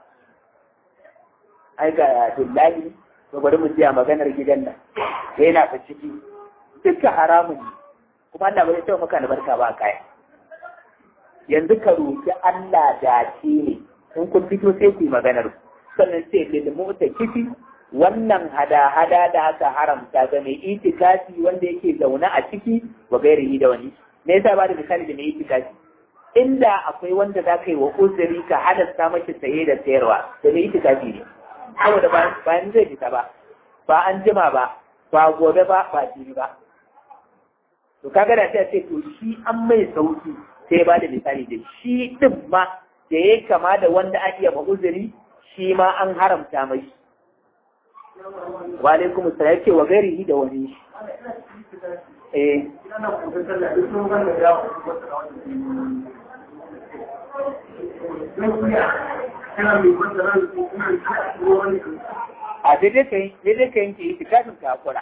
ai ga dillahi to bari mu jiya maganar gidan nan yana fa ciki duka haramun ne kuma Allah bai taɓa maka albarka ba kaya yanzu ka roki Allah dace ne in kun fito sai ku yi maganar sannan sai lil kifi wannan hada-hada da aka haramta ga mai itikafi wanda yake zaune a ciki wa gairihi da wani me yasa ba da misali da mai itikafi inda akwai wanda za ka yi wa uzuri ka halasta mashi saye da sayarwa da mai itikafi ne saboda bayan zai fita ba ba an jima ba ba gobe ba ba jini ba to kaga da sai ce to shi an mai sauki sai ba da misali da shi din ma da ya kama da wanda an iya uzuri shi ma an haramta mai wa alaikum assalam yake wa gairihi da wani eh a daidai ka yi daidai ka yanke itikafin ka hakura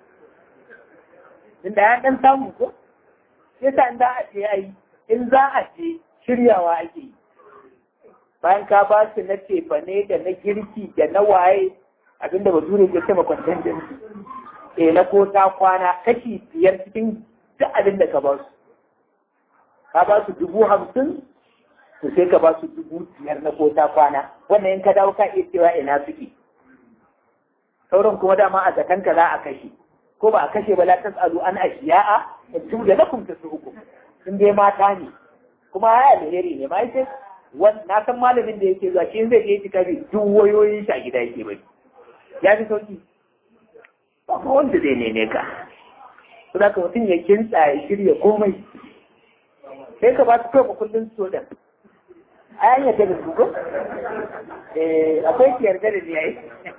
inda ya dan samu ko sai sa in za a ce ai in za a ce shiryawa ake yi bayan ka ba su na cefane da na girki da na waye abinda ba zure ke sama kwanton din eh na ko ta kwana kashi biyar cikin duk abin da ka ba su ka ba su dubu hamsin to sai ka ba su dubu biyar na ko ta kwana wannan in ka dawo ka iya cewa ina suke sauran kuma dama a zakanka za a kashe ko ba a kashe ba la tasalu an ashiya'a in da lakum tasuhukum in dai mata ne kuma ya alheri ne ma yace na san malamin da yake zuwa shi zai je tikafi duk wayoyin shi a gida yake bai ya fi sauki ba kuma wanda zai neme ka to da mutum ya kinsa ya shirya komai sai ka ba su kai kullun so da a yan yadda da su ko eh akwai ki yarda da ni yayi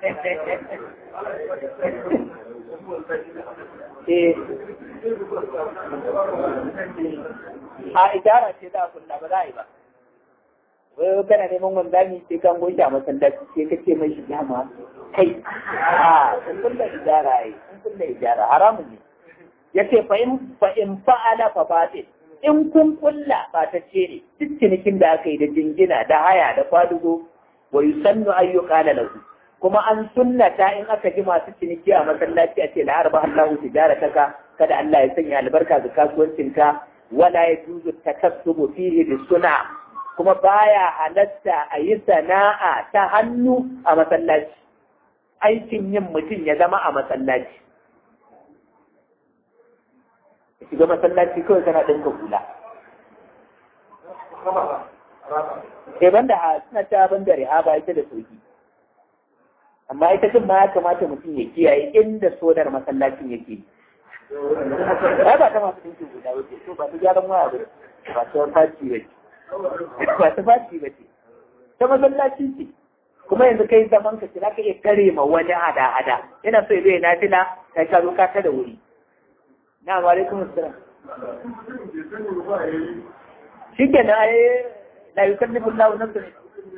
eh a idara ce za a kulla ba za a yi ba wai kana neman wanzami sai kan goshi a masallaci sai ka ce mai shiga ma kai a sun kulla ijara yi sun kulla ijara haramun ne yace fa in fa in fa'ala fa batil in kun kulla ba ta ce ne duk cinikin da aka yi da jingina da haya da kwadugo wa yusannu ayyuka la lahu kuma an sunnata in aka ji masu ciniki a masallaci a ce la arba Allahu tijarataka kada Allah ya sanya albarka ga kasuwancinka wala yajuzu takassubu fihi bisuna kuma baya halatta a yi sana'a ta hannu a masallaci aikin yin mutum ya zama a masallaci shiga masallaci kawai kana ɗinka hula Eh banda a suna ta banda rihaba ita da sauki amma ita din ma ya kamata mutum ya kiyaye inda sodar masallacin yake ai ba ta masu ɗinkin guda wace to ba ta gyaran waya ba ba ta faci ba ce ba ta faci ba ce ta masallaci ce kuma yanzu kai zaman ka za ka iya kare ma wani hada-hada yana so ya zai na fila kai ka zo ka ta da wuri na wa alaikum assalam shi ke na ai la yukallifu Allahu nafsan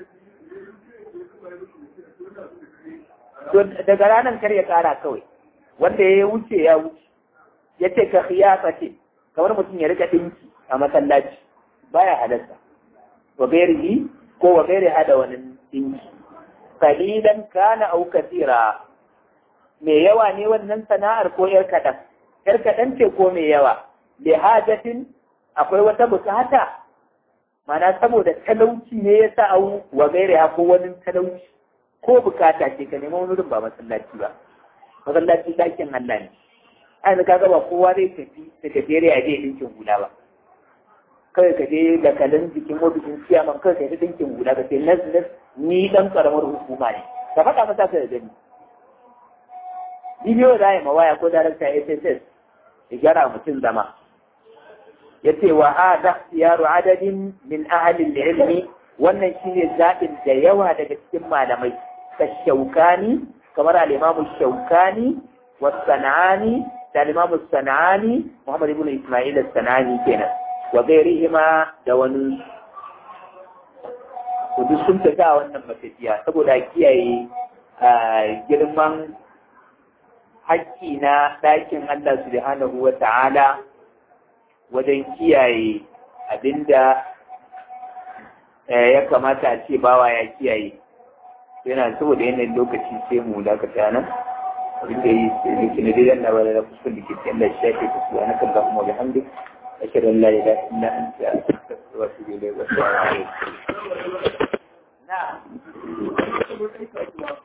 to daga ranar kar ya kara kawai wanda ya wuce ya wuce ya ce ka khiyasa ce kamar mutum ya rika dinki a masallaci baya halarta wa gairihi ko wa gairi hada wani dinki kalilan kana au kasira me yawa ne wannan sana'ar ko yar kaɗan yar kaɗan ce ko me yawa li hajatin akwai wata bukata mana saboda talauci ne ya sa au wa gairi ko wani talauci ko bukata ce ka neman wurin ba masallaci ba masallaci dakin Allah ne a yanzu kaga ba kowa zai tafi da tafiyar ya je dinkin hula ba kawai ka je da kalin jikin ofishin ciyaman kawai ka je dinkin hula ka ce nas nas ni dan karamar hukuma ne ka faɗa masa ka da gani bidiyo za a yi mawaya ko darakta SSS ya gyara mutum zama ya ce wa hada yaro adadin min ahalin ilmi wannan shine zaɓin da yawa daga cikin malamai ka shaukani kamar al-imamu shaukani wa sanani da al-imamu sanani muhammad ibn isma'il sanani kenan wa gairihima da wani kudu sun tafi a wannan matafiya saboda kiyaye girman haƙƙi na ɗakin Allah subhanahu wa ta'ala wajen kiyaye abinda ya kamata a ce bawa ya kiyaye yana saboda yanayin lokaci sai mu dakata nan abin da yi sai da dai dan labarai da kuskun da ke cikin Allah shafe ku su ana kan kuma ga hamdi ashhadu an la ilaha illa anta astaghfiruka wa atubu ilayk wa assalamu alaikum na'am